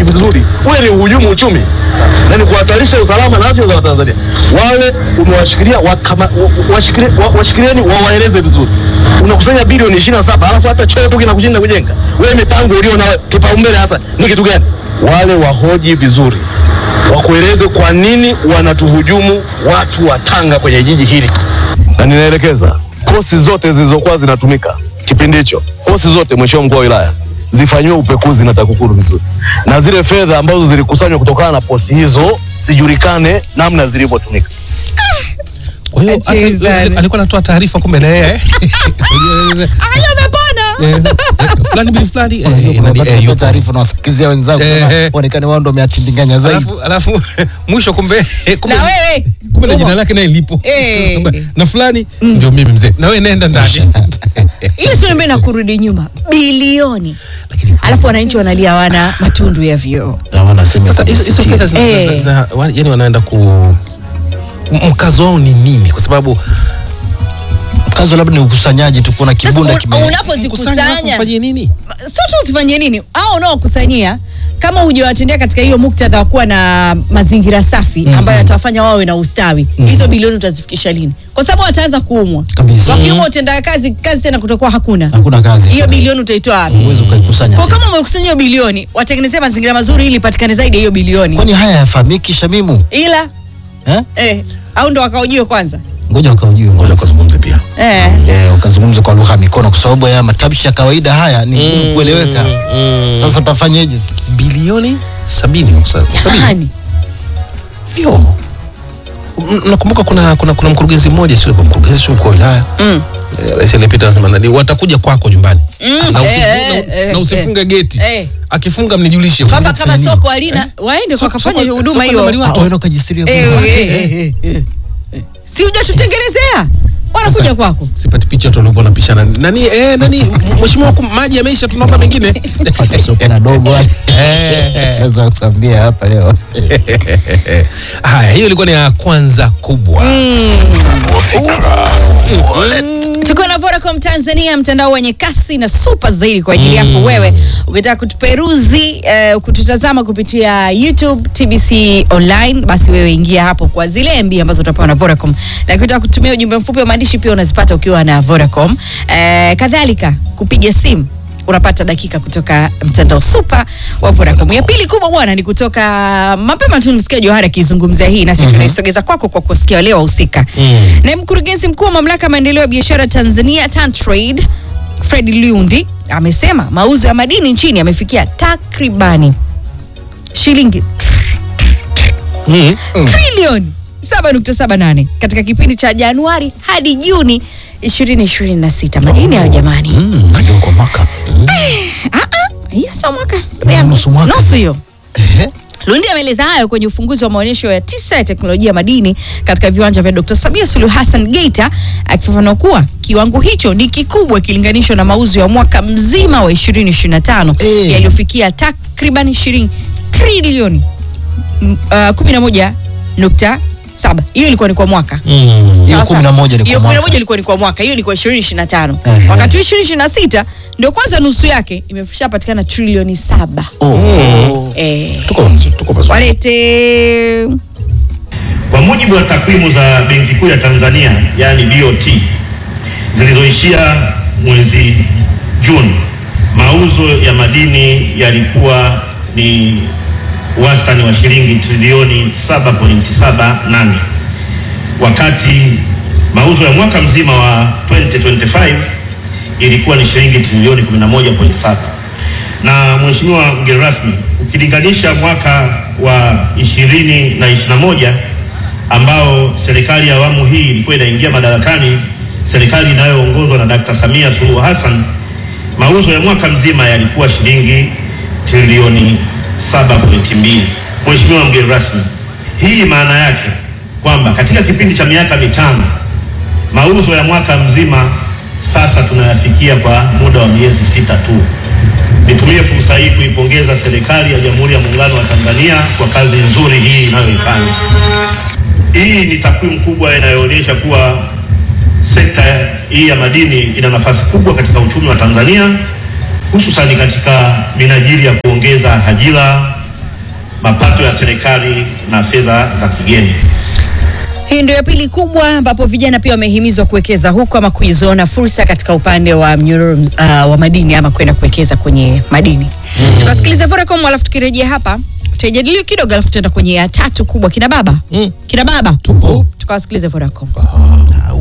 wahoji vizuri, ule ni uhujumu uchumi na ni kuhatarisha usalama na afya za Watanzania. Wale umewashikilia wakama- wa- washikilie- wa- washikilieni, wawaeleze vizuri. Unakusanya bilioni ishirini na saba alafu hata choo tu kinakushinda kujenga. Wewe mipango ulio na kipaumbele hasa ni kitu gani? Wale wahoji vizuri, wakueleze kwa nini wanatuhujumu watu wa Tanga kwenye jiji hili, na ninaelekeza kosi zote zilizokuwa zinatumika kipindi hicho, kosi zote, mheshimiwa mkuu wa wilaya, zifanyiwe upekuzi na TAKUKURU vizuri, na zile fedha ambazo zilikusanywa kutokana na posi hizo zijulikane namna zilivyotumika. Kwa hiyo hata Jesus. yule alikuwa anatoa taarifa kumbe na yeye Akajua amepona. eh, eh, fulani bin fulani eh, nani, eh, Unapata yupo. taarifa na wasikizia wenzako Eh, kama eh. waonekane wao ndio wameatindinganya zaidi. alafu alafu mwisho kumbe kumbe Na wewe. kumbe na Umo. jina lake naye lipo Eh. na fulani ndio mimi mzee na wewe nenda ndani Ili tunaambia na kurudi nyuma bilioni. Alafu wananchi wanalia wana matundu ya vyoo. Na wanasema sasa hizo hizo fedha zina- Eh. zina- zina- wa- yani wanaenda ku m- mkazo wao ni nini kwa sababu mkazo labda ni ukusanyaji tu, kuna kibunda Sasa kime un- unapozikusanya fanyie nini sio tu usifanyie nini au unaokusanyia kama hujawatendea katika hiyo muktadha wa kuwa na mazingira safi ambayo yatawafanya wawe na ustawi hizo bilioni utazifikisha lini kwa sababu wataanza kuumwa Kabisa. wakiumwa utenda kazi kazi tena kutakuwa hakuna hakuna kazi. hiyo bilioni utaitoa wapi Huwezi ukaikusanya. kwa tena. kama umekusanya hiyo bilioni watengenezea mazingira mazuri ili ipatikane zaidi ya hiyo bilioni Kwani haya yafahamiki Shamimu? ila Eh? eh, au ndo wakaujio kwanza Ngoja wakaujue ngoja kwanza. kuzungumza pia eh. Eh, ukazungumza kwa lugha ya mikono kwa sababu haya matamshi ya kawaida haya ni ngumu kueleweka. Sasa utafanyeje? bilioni sabini kusa- sabini Jamani. vyoo M- nakumbuka kuna, kuna, kuna mkurugenzi mmoja sio kwa mkurugenzi sio mkuu wa wilaya Mm. Eh, rais aliyepita anasema nani watakuja kwako nyumbani Mm, na, eh, usifunge, eh, eh, na usifunge geti eh. akifunga mnijulishe kwamba kama soko halina waende Soko- wakafanya soko- huduma soko hiyo linamaliwa Ah, wewe ukajisiria Eh, kwamba- eh, eh, eh, eh, eh. si hujatutengenezea wanakuja Sasa- kwako sipati picha tu walikuwa wanapishana nani eh, nani mheshimiwa huku maji yameisha tunaomba mengine Watu sio na dogo wale. Naweza kuambia hapa leo. haya hiyo ilikuwa ni ya kwanza kubwa tukiwa na Vodacom Tanzania, mtandao wenye kasi na super zaidi kwa ajili yako wewe. Ukitaka kutuperuzi eh, kututazama kupitia YouTube TBC online, basi wewe ingia hapo kwa zile MB ambazo utapewa na Vodacom, na ukitaka kutumia ujumbe mfupi wa maandishi pia unazipata ukiwa na Vodacom. Eh, kadhalika kupiga simu unapata dakika kutoka mtandao super wa Vodacom. Ya pili kubwa bwana ni kutoka mapema tu, msikia Johari akizungumzia hii na sisi tunaisogeza kwako kwa kusikia wale wahusika. Na mkurugenzi mkuu wa mamlaka ya maendeleo ya biashara Tanzania TanTrade Fred Lundi amesema mauzo ya madini nchini yamefikia takribani shilingi mm. trilioni 7.78 katika kipindi cha Januari hadi Juni 2026. Madini hayo jamani. Kajua kwa mwaka. Ah, ah, hiyo sio mwaka. Nusu mwaka. Nusu hiyo. Ehe. Lundi ameeleza hayo kwenye ufunguzi wa maonyesho ya tisa ya teknolojia ya madini katika viwanja vya Dr. Samia Suluhu Hassan Geita, akifafanua kuwa kiwango hicho ni kikubwa ikilinganishwa na mauzo ya mwaka mzima wa 2025 Eh. yaliyofikia takriban shilingi trilioni mm, uh, 11.7. Hiyo ilikuwa ni kwa mwaka. Mm. Hiyo Sawa kumi na sawa. moja ni Hiyo kwa kumi na mwaka. moja ilikuwa ni kwa mwaka, hiyo ni kwa 2025. Ehe. Wakati huu 2026 ndio kwanza nusu yake imeshapatikana trilioni saba. Oh. Eh, tuko tuko pazuri walete Kwa mujibu wa takwimu za Benki Kuu ya Tanzania yaani BOT zilizoishia mwezi Juni, mauzo ya madini yalikuwa ni wastani wa shilingi trilioni 7.78 wakati mauzo ya mwaka mzima wa 2025 ilikuwa ni shilingi trilioni 11.7 na Mheshimiwa mgeni rasmi, ukilinganisha mwaka wa 20 na 21 ambao serikali ya awamu hii ilikuwa inaingia madarakani, serikali inayoongozwa na Dkt. Samia Suluhu Hassan, mauzo ya mwaka mzima yalikuwa shilingi trilioni 7.2. Mheshimiwa mgeni rasmi, hii maana yake kwamba katika kipindi cha miaka mitano mauzo ya mwaka mzima sasa tunayafikia kwa muda wa miezi sita tu. Nitumie fursa hii kuipongeza serikali ya Jamhuri ya Muungano wa Tanzania kwa kazi nzuri hii inayoifanya. Hii ni takwimu kubwa inayoonyesha kuwa sekta hii ya madini ina nafasi kubwa katika uchumi wa Tanzania, hususani katika minajili ya kuongeza ajira, mapato ya serikali na fedha za kigeni. Hii ndio ya pili kubwa ambapo vijana pia wamehimizwa kuwekeza huko ama kuizoona fursa katika upande wa mnyororo uh, wa madini ama kwenda kuwekeza kwenye madini. Mm. Tukasikiliza Vodacom alafu tukirejea hapa tutajadiliwa kidogo alafu tutaenda kwenye ya tatu kubwa kina baba. Mm. Kina baba. Tupo. Tukawasikilize Vodacom. Ah.